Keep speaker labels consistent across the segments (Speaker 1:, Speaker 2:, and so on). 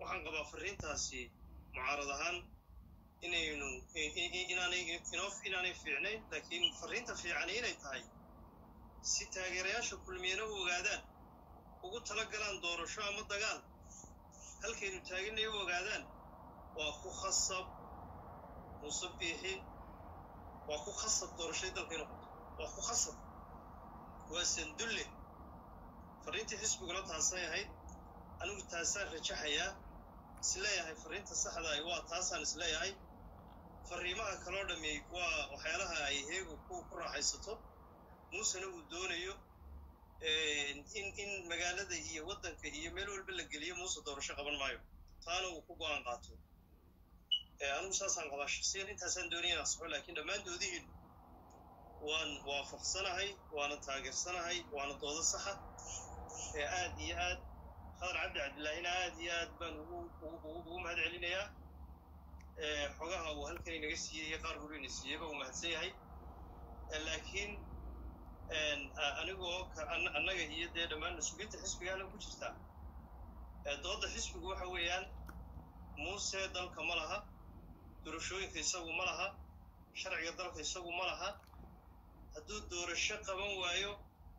Speaker 1: waxaan qabaa fariintaasi mucaarad ahaan inaynu inaanay inoof inaanay fiicnayn laakiin fariinta fiicani inay tahay si taageerayaasha kulmiyana u ogaadaan ugu tala galaan doorasho ama dagaal halkaynu taaganay u ogaadaan waa ku khasab muuse biixi waa ku khasab doorashadii dalka inu qabto waa ku khasab waa sandulle fariintii xisbiguna taasay ahayd anigu taasaan rajaxayaa isleeyahay fariinta saxda ay waa taasaan isleeyahay fariimaha kaloo dhammi waa waxyaalaha ay heegu ku ku raaxaysato muusena uu doonayo in in magaalada iyo waddanka iyo meel walba la geliyo muuse doorasho qaban maayo taana uu ku go-aan qaato anigu saasaan qabaa shaksiyan intaasaan doonaya inaan saxo laakiin dhammaantoodihiin waan waafaqsanahay waana taageersanahay waana doodo saxa ee aad iyo aad khadar cabdi cabdillaahina aad iyo aad baan ugu ugu mahad celinayaa xogaha uu halkan inaga siiyey iyo qaar huru ina siiyeyba uu mahadsan yahay laakiin anigoo annaga iyo dee dhammaan mas-uuliyiinta xisbigaana ku jirtaa doodda xisbigu waxa weeyaan muuse dalka ma laha doorashooyinka isagu ma laha sharciga dalka isagu ma laha hadduu doorasho qaban waayo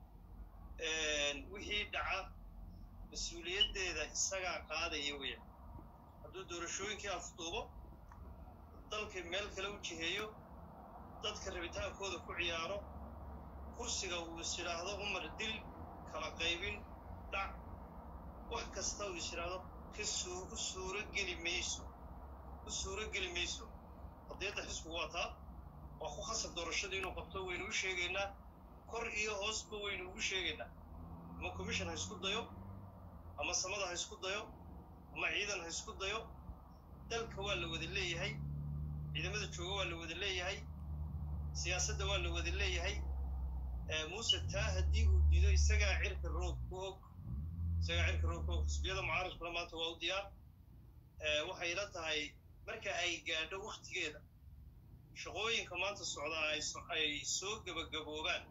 Speaker 1: wixii dhaca mas-uuliyaddeeda isagaa qaadaya weya hadduu doorashooyinkii afduubo dalka meel kale u jiheeyo dadka rabitaankooda ku ciyaaro kursiga uu is idhaahdo umar dil kala qaybin dhac wax kasta uu is idhaahdo ka suu u suuro geli mayso u suuro geli mayso qadiyadda xisbigu waa taa waa ku khasab doorashada inuu qabto waynu u sheegaynaa kor iyo hoosba waynu ugu sheegaynaa ama commission ha isku dayo ama samada ha isku dayo ama ciidan ha isku dayo dalka waa la wada leeyahay ciidamada jooga waa la wada leeyahay siyaasadda waa la wada leeyahay muuse taa haddii uu diido isagaa cirka roog ku og isagaa cirka roog ku og xisbiyada mucaaradkuna maanta waa u diyaar waxay la tahay marka ay gaadho wakhtigeeda shaqooyinka maanta socdaa ay soo gebagaboobaan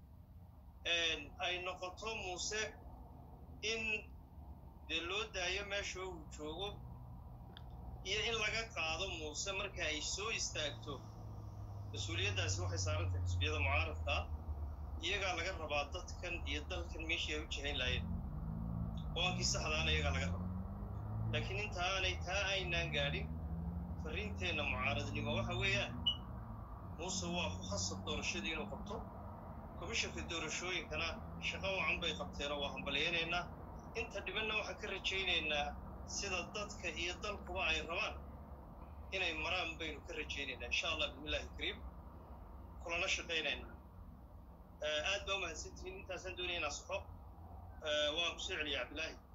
Speaker 1: ay noqoto muuse in dee loo daayo meesha uu joogo iyo in laga qaado muuse marka ay soo istaagto mas-uuliyaddaasi waxay saarantahay xisbiyada mucaaradkaa iyagaa laga rabaa dadkan iyo dalkan meeshii ay u jihayn lahayen go-aankii saxdaana iyagaa laga rabaa laakiin intaanay taa aynaan gaadhin farriinteenna mucaaradnimo waxa weeyaan muuse waa ku khasab doorashadii inuu qabto komishanka doorashooyinkana shaqo wacan bay qabteenoo waa hambalyaynaynaa inta dhibanna waxaan ka rajaynaynaa sida dadka iyo dalkuba ay rabaan inay maraan baynu ka rajaynaynaa insha allah bismillahi kariim kulana shaqaynaynaa aad baa umahadsantihiin intaasaan doonaya inaa saxo waan ku soo celiya cabdillaahi